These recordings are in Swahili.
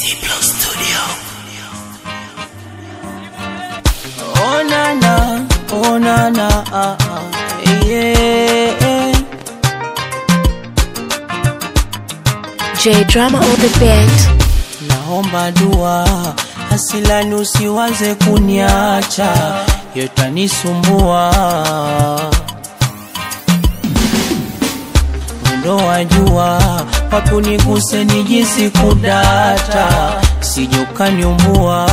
Diplo Studio. Oh na na, oh na na, ah, ah, yeah. J Drama on the beat. Naomba dua, hasilani usiwaze kuniacha, yotanisumbua mwendo wa jua, wapi uniguse nijisi kudata, sije ukaniumbua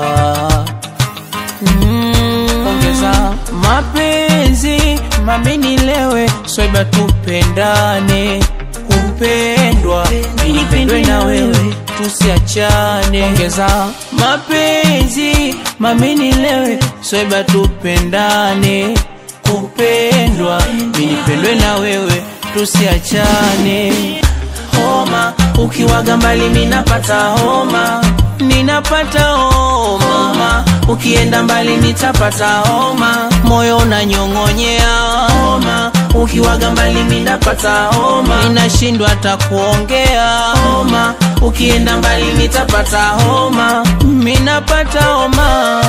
Mm, ongeza mapenzi mami nilewe swaiba tupendane kupendwa nipendwe na wewe tusiachane ongeza mapenzi mami nilewe swaiba tupendane kupendwa nipendwe na wewe tusiachane homa ukiwaga mbali minapata homa ninapata homa ukienda mbali nitapata homa moyo unanyong'onyea homa ukiwaga mbali minapata homa ninashindwa hata kuongea homa ukienda mbali nitapata homa minapata homa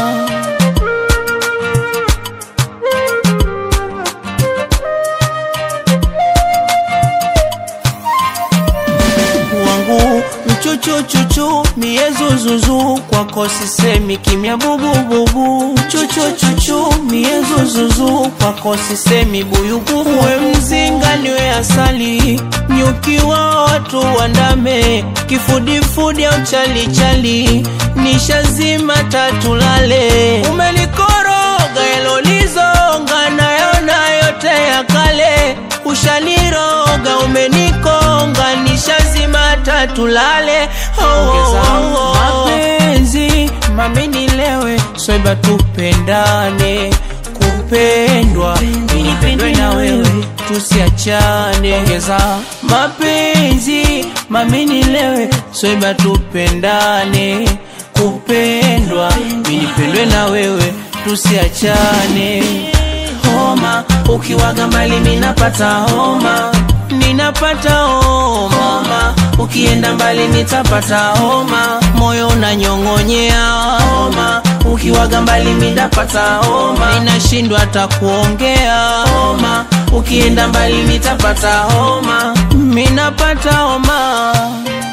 wangu mchuchuchuchu miezuzuzu kwako sisemi kimya bubububu chuchuchuchu miezuzuzu kwako sisemi buyubu we mzinga niwe asali nyukiwa watu wandame kifudifudi au chalichali nishazima tatulale umelikoroga elolizonga nayona yote ya kale ushaniroga umenikonga nishazima tatulale oh, oh, oh. mapenzi mami nilewe swaiba tupendane kupendwa nipendwe na wewe tusiachane ongeza mapenzi mami nilewe swaiba tupendane kupendwa nipendwe na wewe tusiachane homa ukiwaga mbali minapata homa ninapata homa ukienda mbali nitapata homa moyo unanyong'onyea homa ukiwaga mbali minapata homa ninashindwa hata kuongea homa ukienda mbali nitapata homa minapata homa